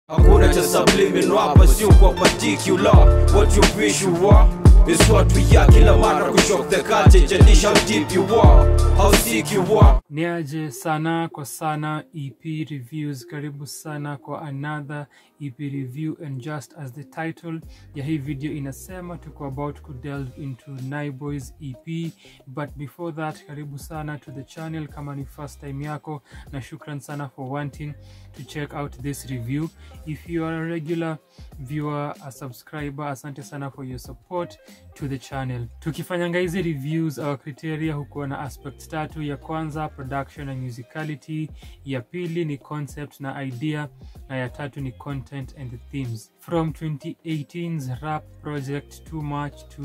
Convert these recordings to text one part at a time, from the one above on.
Hakuna cha subliminal hapa, sio kwa particular. What you wish you are is what we are. Kila mara kushock the culture, jadish how deep you are, how sick you are. Niaje sana kwa sana EP reviews, karibu sana kwa another EP review and just as the title ya hii video inasema, tuko about to delve into Naiboy's EP, but before that, karibu sana to the channel kama ni first time yako, na shukran sana for wanting to check out this review. If you are a regular viewer, a subscriber, asante sana for your support to the channel. Tukifanyanga hizi reviews, our criteria hukuwa na aspects tatu. Ya kwanza production na musicality, ya pili ni concept na idea, na ya tatu ni content and the themes. From 2018's rap project Too Much to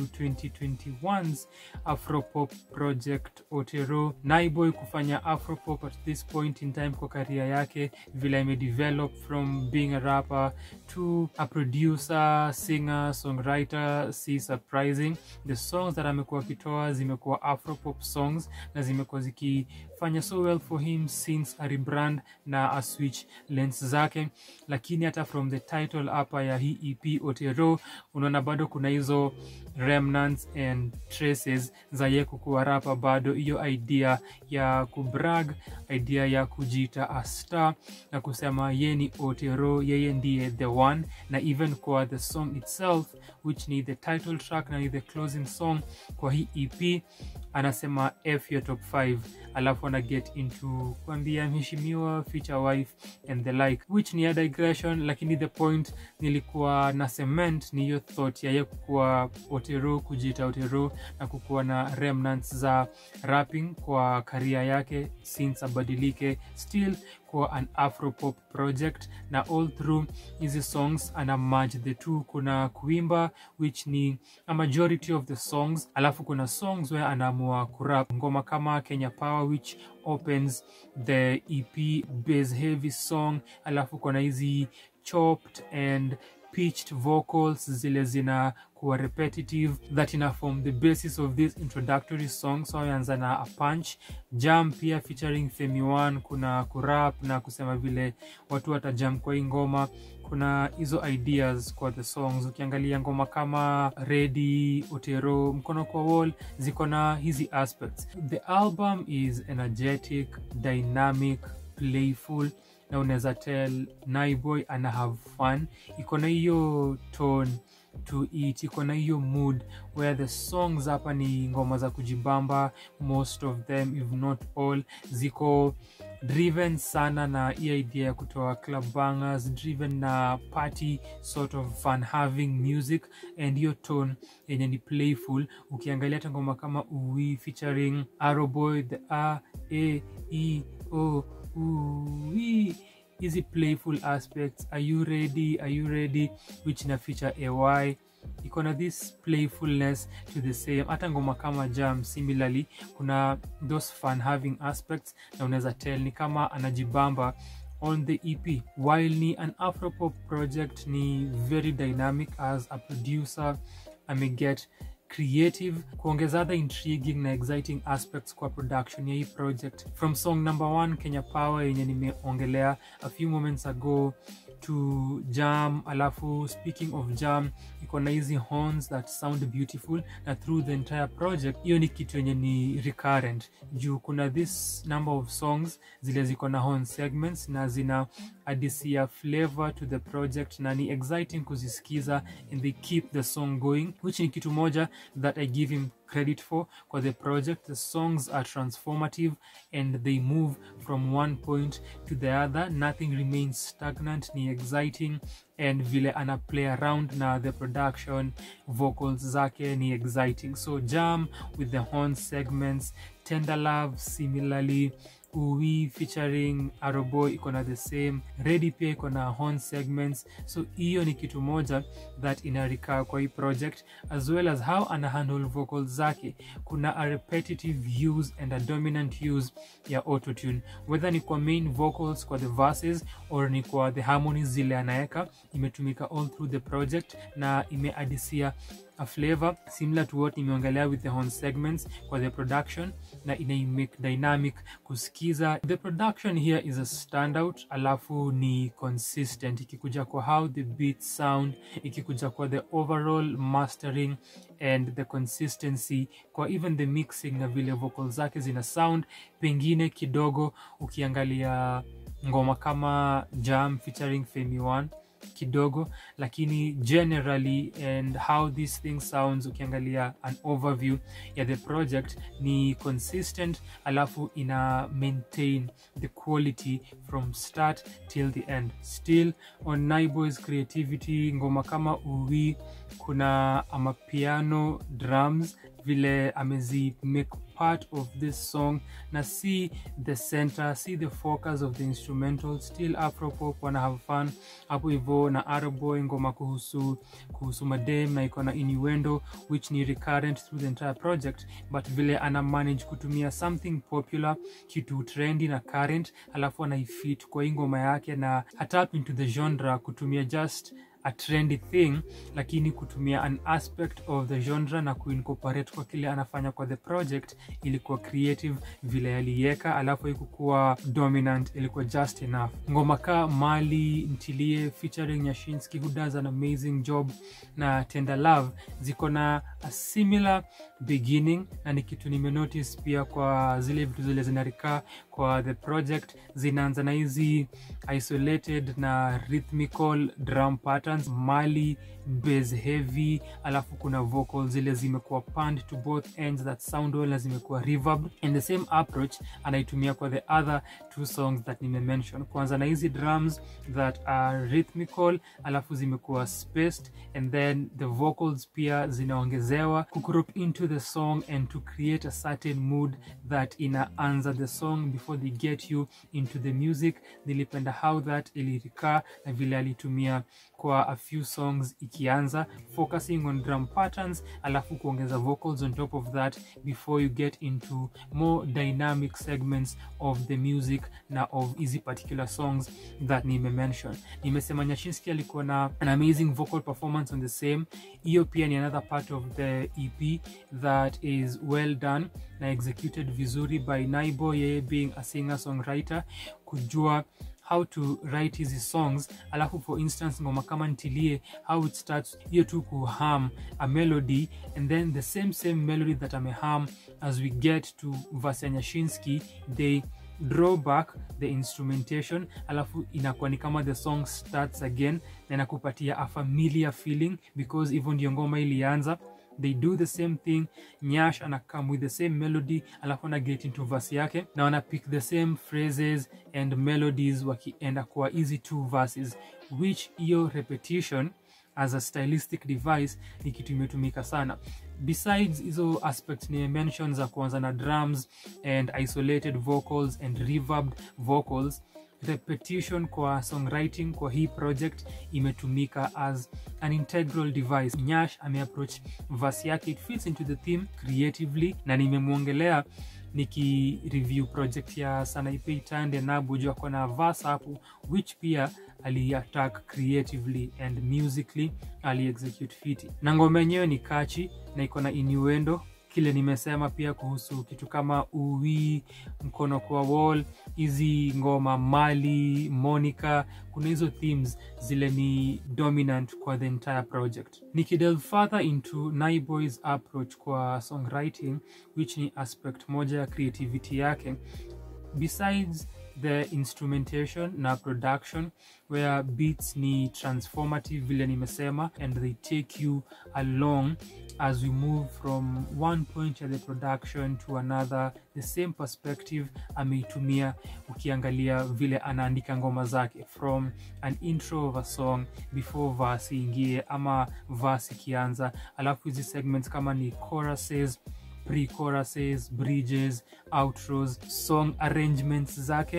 2021's Afropop project Otero, Naiboy kufanya Afropop at this point in time kwa career yake, vile imedevelop from being a rapper to a producer, singer, songwriter, si surprising. The songs that amekuwa akitoa zimekuwa Afropop songs na zimekuwa zikifanya so well for him since a rebrand na a switch lens zake, lakini hata from the title hapa ya hii EP Otero, unaona bado kuna hizo remnants and traces za ye kukuwa rapa, bado hiyo idea ya kubrag, idea ya kujiita a star na kusema ye ni Otero, yeye ndiye the one, na even kwa the song itself which ni the title track na ni the closing song kwa hii EP anasema F your top 5 alafu ana get into kuambia mheshimiwa future wife and the like which ni a digression lakini the point nilikuwa na cement ni hiyo thought ya ye kukuwa Otero kujiita Otero na kukuwa na remnants za rapping kwa karia yake since abadilike still kwa an afropop project na all through hizi songs ana merge the two kuna kuimba which ni a majority of the songs alafu kuna songs where anaamua kurap ngoma kama kenya power which opens the ep bass heavy song alafu kuna hizi chopped and pitched vocals zile zina kuwa repetitive that ina form the basis of this introductory song so ameanza na a punch jam pia featuring Femi One kuna kurap na kusema vile watu watajam kwa hii ngoma kuna hizo ideas kwa the songs ukiangalia ngoma kama Ready, Otero, Mkono kwa Wall ziko na hizi aspects the album is energetic dynamic playful na unaweza tell Naiboy ana have fun iko na hiyo tone to it iko na hiyo mood where the songs hapa ni ngoma za kujibamba most of them if not all ziko driven sana na hii idea ya kutoa club bangers driven na party sort of fun having music and hiyo tone yenye ni playful ukiangalia hata ngoma kama ui featuring Arrowboy the a e e o ui hizi playful aspects are you ready are you ready which na feature ay iko na this playfulness to the same hata ngoma kama jam similarly kuna those fun having aspects na unaweza tell ni kama anajibamba on the ep while ni an afropop project ni very dynamic as a producer ameget creative kuongeza other intriguing na exciting aspects kwa production ya hii project from song number one kenya power yenye nimeongelea a few moments ago to jam alafu speaking of jam iko na hizi horns that sound beautiful na through the entire project hiyo ni kitu yenye ni recurrent juu kuna this number of songs zile ziko na horn segments na zina adisia flavor to the project na ni exciting kuzisikiza and they keep the song going which ni kitu moja that i give him credit for kwa the project the songs are transformative and they move from one point to the other nothing remains stagnant ni exciting and vile ana play around na the production vocals zake ni exciting so jam with the horn segments tender love similarly ui featuring aroboy iko na the same ready pia iko na horn segments so hiyo ni kitu moja that inarikaa kwa hii project as well as how ana handle vocals zake kuna a repetitive use and a dominant use ya autotune whether ni kwa main vocals kwa the verses or ni kwa the harmonies zile anaeka imetumika all through the project na imeadisia a flavor similar to what nimeongelea with the horn segments kwa the production na inaimake dynamic kusikiza the production here is a standout alafu ni consistent ikikuja kwa how the beat sound ikikuja kwa the overall mastering and the consistency kwa even the mixing na vile vocal zake zina sound pengine kidogo ukiangalia ngoma kama jam featuring femi one kidogo lakini generally and how this thing sounds ukiangalia an overview ya the project ni consistent alafu ina maintain the quality from start till the end still on naiboys creativity ngoma kama uwi kuna amapiano drums vile amezi make part of this song na see the center see the focus of the instrumental still afropop wana have fun hapo hivo na araboy ngoma kuhusu kuhusu madem na iko na innuendo which ni recurrent through the entire project but vile ana manage kutumia something popular kitu trendy na current alafu anaifit kwa hii ngoma yake na hatap into the genre kutumia just a trendy thing lakini kutumia an aspect of the genre na kuincorporate kwa kile anafanya kwa the project ilikuwa creative vile aliweka alafu ikukuwa dominant ilikuwa just enough ngoma ka mali ntilie featuring nyashinski who does an amazing job na tender love ziko na a similar beginning na ni kitu nimenotice pia kwa zile vitu zile zinarikaa kwa the project zinaanza na hizi isolated na rhythmical drum patterns mali base heavy alafu kuna vocal zile zimekuwa panned to both ends that sound well na zimekuwa reverb and the same approach anaitumia kwa the other two songs that nimemention kwanza na hizi drums that are rhythmical alafu zimekuwa spaced and then the vocals pia zinaongezewa kucrop into the song and to create a certain mood that inaanza the song before they get you into the music nilipenda how that ilirikaa na vile alitumia kwa a few songs ikianza focusing on drum patterns alafu kuongeza vocals on top of that before you get into more dynamic segments of the music na of hizi particular songs that nimemention nimesema nyashinski alikuwa na an amazing vocal performance on the same hiyo pia ni another part of the ep that is well done na executed vizuri by naibo yeye being a singer songwriter kujua how to write hizi songs alafu for instance ngoma kama ntilie how it starts hiyo tu kuham a melody and then the same same melody that ameham as we get to verse ya nyashinski they draw back the instrumentation alafu inakuwa ni kama the song starts again na inakupatia a familiar feeling because hivyo ndio ngoma ilianza they do the same thing nyash anakam with the same melody alafu ana get into verse yake na wana pick the same phrases and melodies wakienda kwa easy two verses which hiyo repetition as a stylistic device ni kitu imetumika sana besides hizo aspects ni mention za kuanza na drums and isolated vocals and reverbed vocals repetition kwa songwriting kwa hii project imetumika as an integral device nyash ameapproach verse yake it fits into the theme creatively na nimemwongelea nikireview project ya sanaipei tande nabu juu ako na verse hapo which pia aliattack creatively and musically aliexecute fiti na ngoma yenyewe ni kachi na iko na innuendo kile nimesema pia kuhusu kitu kama uwi mkono kwa wall hizi ngoma mali monica kuna hizo themes zile ni dominant kwa the entire project nikidelve further into naiboys approach kwa songwriting which ni aspect moja ya creativity yake besides the instrumentation na production where beats ni transformative vile nimesema and they take you along as we move from one point ya the production to another the same perspective ameitumia ukiangalia vile anaandika ngoma zake from an intro of a song before verse ingie ama verse ikianza alafu hizi segments kama ni choruses pre-choruses bridges outros song arrangements zake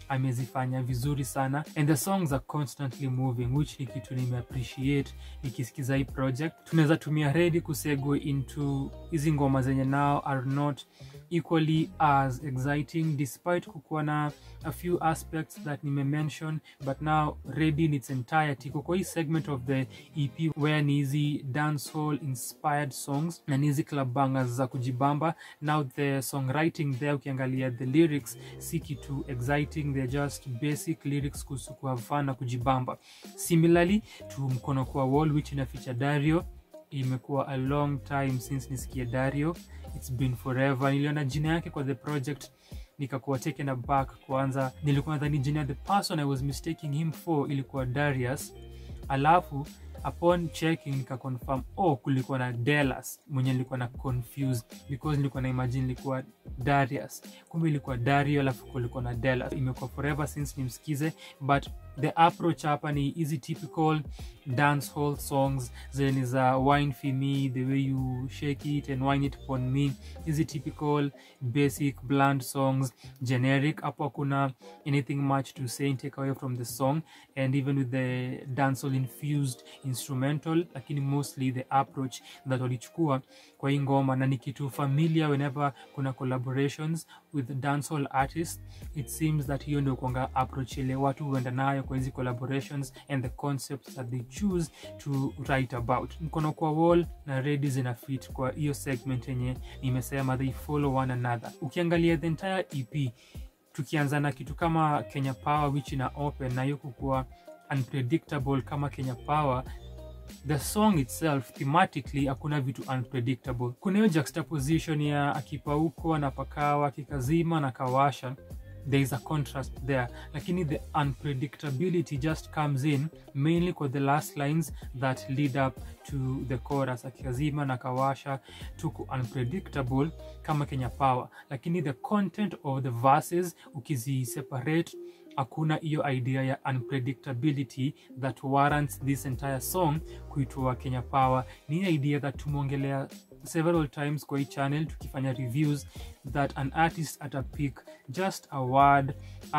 amezifanya vizuri sana and the songs are constantly moving which ni kitu nimeappreciate nikisikiza hii project tunaweza tumia redi kusegue into hizi ngoma zenye now are not equally as exciting despite kukuwa na a few aspects that nimemention but now ready in its entirety kuko hii segment of the ep where ni hizi dancehall inspired songs na ni hizi club bangers za kujibamba now the songwriting there ukiangalia the lyrics si kitu exciting they're just basic lyrics kuhusu kuhave fun na kujibamba similarly to mkono kwa wall which inaficha dario imekuwa a long time since nisikie dario its been forever niliona jina yake kwa the project nikakuwa taken aback kwanza nilikuwa nadhani jina ya the person i was mistaking him for ilikuwa darius alafu upon checking nikaconfirm oh kulikuwa na delas mwenye nilikuwa na confused because nilikuwa na imagine ilikuwa darius kumbe ilikuwa dario alafu kulikuwa na delas imekuwa forever since nimsikize but the approach hapa ni hizi typical dance hall songs zenye za wine for me the way you shake it and wine it upon me hizi typical basic bland songs generic hapo hakuna anything much to say and take away from the song and even with the dancehall infused instrumental lakini mostly the approach that walichukua kwa hii ngoma na ni kitu familiar whenever kuna collaborations with dancehall artists it seems that hiyo ndio kuanga approach ile watu huenda nayo kwa hizi collaborations and the concepts that they choose to write about mkono kwa wall na redi zina fit kwa hiyo segment yenye nimesema they follow one another ukiangalia the entire ep tukianza na kitu kama kenya power which ina open na hiyo kukuwa unpredictable kama kenya power the song itself thematically hakuna vitu unpredictable kuna hiyo juxtaposition ya akipauko anapakawa akikazima na kawasha there is a contrast there lakini the unpredictability just comes in mainly kwa the last lines that lead up to the chorus akikazima na kawasha tuko unpredictable kama kenya power lakini the content of the verses ukiziseparate hakuna hiyo idea ya unpredictability that warrants this entire song kuitwa kenya power ni idea that tumeongelea several times kwa hii channel tukifanya reviews that an artist atapick just a word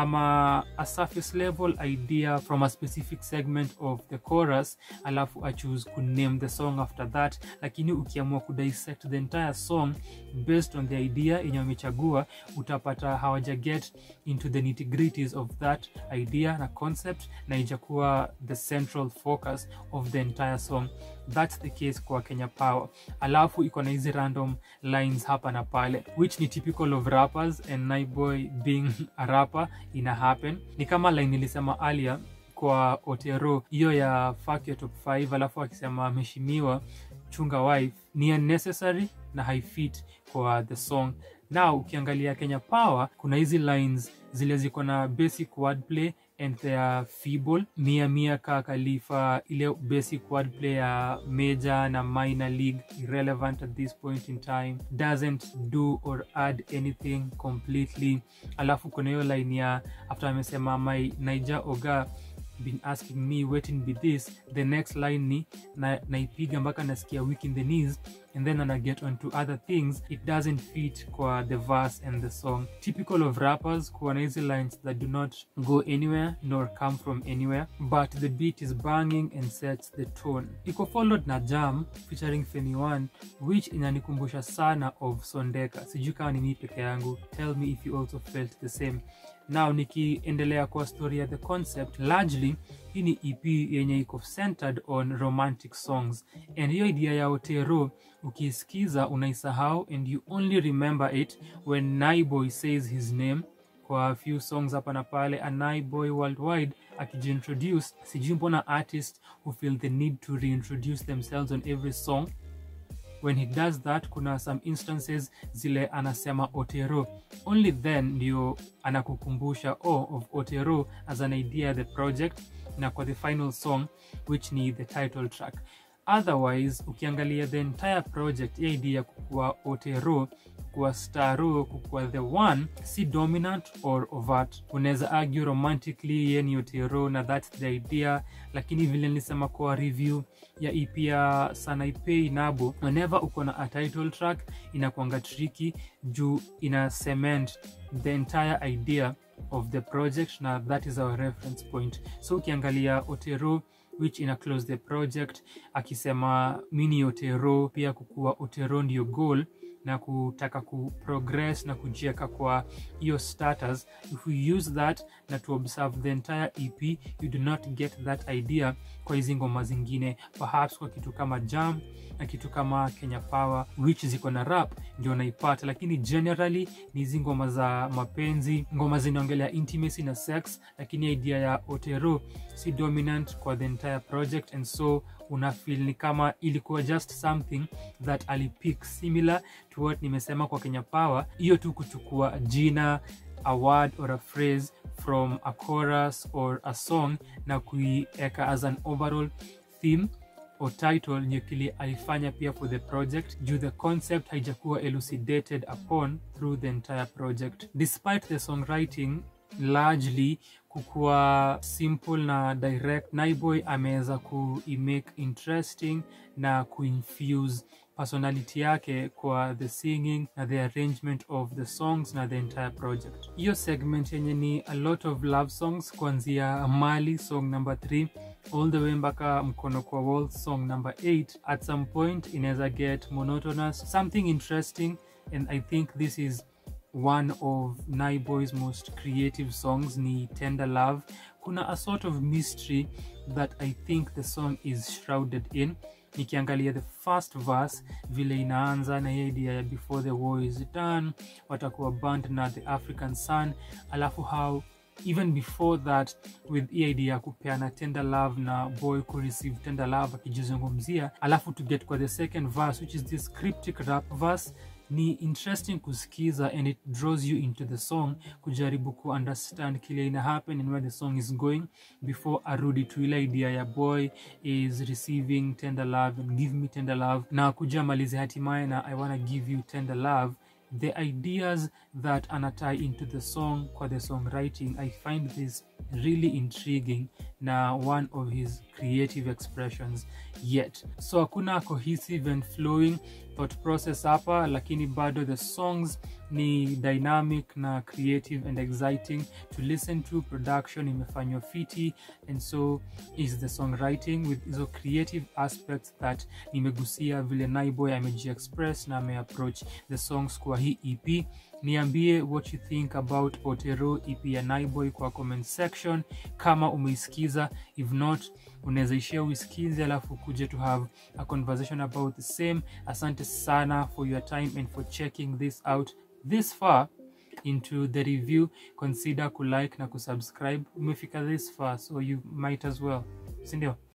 ama a surface level idea from a specific segment of the chorus alafu achoose kuname the song after that lakini ukiamua kudissect the entire song based on the idea yenye wamechagua utapata hawaja get into the nitty-gritties of that idea na concept na ijakuwa the central focus of the entire song that's the case kwa kenya power alafu iko na hizi random lines hapa na pale which ni typical of rappers and naiboy being a rapper ina happen ni kama line nilisema earlier kwa otero hiyo ya fuck your top 5 alafu akisema ameheshimiwa chunga wife ni unnecessary na haifit kwa the song now ukiangalia kenya power kuna hizi lines zile ziko na basic wordplay and they are feeble mia mia ka khalifa ile basic wordplay ya major na minor league irrelevant at this point in time doesn't do or add anything completely alafu kuna hiyo line ya after amesema my niger oga been asking me waiting be this the next line ni na, naipiga mpaka nasikia weak in the knees and then ana get on to other things it doesn't fit kwa the verse and the song typical of rappers kuwa na hizi lines that do not go anywhere nor come from anywhere but the beat is banging and sets the tone iko followed na jam featuring femi one which inanikumbusha sana of sondeka sijui kama ni mii peke yangu tell me if you also felt the same now nikiendelea kwa story ya the concept largely hii ni ep yenye iko centered on romantic songs and hiyo idea ya otero ukiisikiza unaisahau and you only remember it when naiboy says his name kwa few songs hapa na pale a naiboy worldwide akijiintroduce sijui mbona artist who feel the need to reintroduce themselves on every song when he does that kuna some instances zile anasema otero only then ndio anakukumbusha oh, of otero as an idea the project na kwa the final song which ni the title track otherwise ukiangalia the entire project ya idea kukuwa otero kuwa staro kukuwa the one si dominant or overt unaweza argue romantically ye ni otero na thats the idea lakini vile nilisema kwa review ya ep ya sanaipei nabo whenever uko na a title track inakwanga tricky juu ina cement the entire idea of the project na that is our reference point so ukiangalia otero which ina close the project akisema mini otero pia kukuwa otero ndio goal na kutaka kuprogress na kujieka kwa hiyo status if we use that na to observe the entire ep you do not get that idea kwa hizi ngoma zingine perhaps kwa kitu kama jam na kitu kama kenya power which ziko na rap ndio naipata lakini generally ni hizi ngoma za mapenzi ngoma zinaongelea intimacy na sex lakini idea ya otero si dominant kwa the entire project and so unafil ni kama ilikuwa just something that alipick similar to what nimesema kwa kenya power hiyo tu kuchukua jina a word or a phrase from a chorus or a song na kuieka as an overall theme or title ndio kile alifanya pia for the project juu the concept haijakuwa elucidated upon through the entire project despite the songwriting largely kukuwa simple na direct naiboy ameweza kuimake interesting na kuinfuse personality yake kwa the singing na the arrangement of the songs na the entire project hiyo segment yenye ni a lot of love songs kuanzia mali song number 3 all the way mpaka mkono kwa wall song number 8 at some point inaweza get monotonous something interesting and i think this is one of Naiboy's most creative songs ni Tender Love. Kuna a sort of mystery that I think the song is shrouded in. Nikiangalia the first verse vile inaanza na hiyo idea ya before the war is done, watakuwa burned na the African sun, alafu how even before that with hii idea ya kupeana tender love na boy kureceive tender love akijizungumzia alafu to get kwa the second verse which is this cryptic rap verse ni interesting kusikiza and it draws you into the song kujaribu kuunderstand kile ina happen and where the song is going before arudi to ile idea ya boy is receiving tender love and give me tender love na kuja malize hatimaye na i wanna give you tender love the ideas that anatie into the song kwa the songwriting i find this really intriguing na one of his creative expressions yet so hakuna cohesive and flowing thought process hapa lakini bado the songs ni dynamic na creative and exciting to listen to production imefanywa fiti and so is the songwriting with hizo creative aspects that nimegusia vile naiboy amejiexpress na ameapproach the songs kwa hii ep niambie what you think about otero ep ya naiboy kwa comment section kama umeisikiza if not unaweza ishia uisikize alafu kuja to have a conversation about the same asante sana for your time and for checking this out this far into the review consider kulike na kusubscribe umefika this far so you might as well sindio